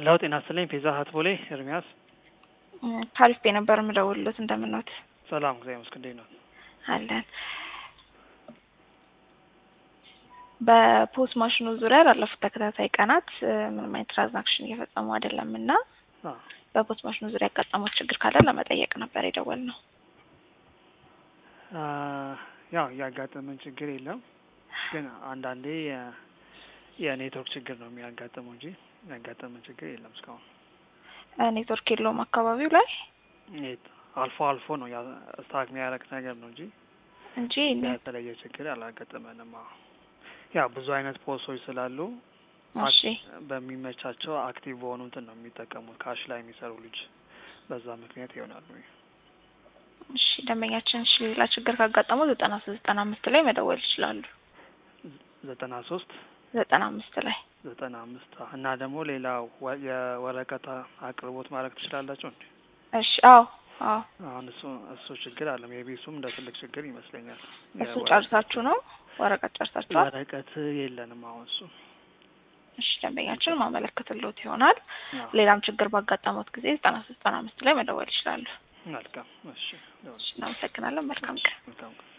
ሄሎ ጤና ይስጥልኝ ፒዛ ሀት ቦሌ ኤርሚያስ ካሪፍ ቤ ነበር የምደውልሎት እንደምንወት ሰላም እግዚአብሔር ይመስገን እንዴት ነው አለን በፖስ ማሽኑ ዙሪያ ላለፉት ተከታታይ ቀናት ምንም አይነት ትራንዛክሽን እየፈጸሙ አይደለም እና አ በፖስ ማሽኑ ዙሪያ ያጋጠሙት ችግር ካለ ለመጠየቅ ነበር የደወል ነው። አ ያው ያጋጠመን ችግር የለም ግን አንዳንዴ የ- የኔትወርክ ችግር ነው የሚያጋጥመው እንጂ ያጋጠመን ችግር የለም እስካሁን ኔትወርክ የለውም አካባቢው ላይ ኔት- አልፎ አልፎ ነው ያ ስታክ የሚያደርግ ነገር ነው እንጂ እንጂ የተለየ ችግር አላጋጠመንም። አዎ ያው ብዙ አይነት ፖሶች ስላሉ እሺ በሚመቻቸው አክቲቭ በሆኑትን ነው የሚጠቀሙት ካሽ ላይ የሚሰሩ ልጅ በዛ ምክንያት ይሆናሉ። እሺ ደንበኛችን እሺ ሌላ ችግር ካጋጠመው ዘጠና ሶስት ዘጠና አምስት ላይ መደወል ይችላሉ። ዘጠና ሶስት ዘጠና አምስት ላይ ዘጠና አምስት እና ደግሞ ሌላ ወ- የወረቀት አቅርቦት ማድረግ ትችላላችሁ እንዴ? እሺ አዎ አዎ አሁን እሱ እሱ ችግር አለ ሜቢ እሱም እንደ ትልቅ ችግር ይመስለኛል። እሱ የወረ- ጨርሳችሁ ነው ወረቀት ጨርሳችኋል? ወረቀት የለንም አሁን እሱ እሺ ደንበኛችን ማመለከትልዎት ይሆናል። አዎ። ሌላም ችግር ባጋጠሙት ጊዜ ዘጠና ሶስት ዘጠና አምስት ላይ መደወል ይችላሉ። መልካም እሺ እሺ እናመሰግናለን። መልካም ቀን። መልካም ቀን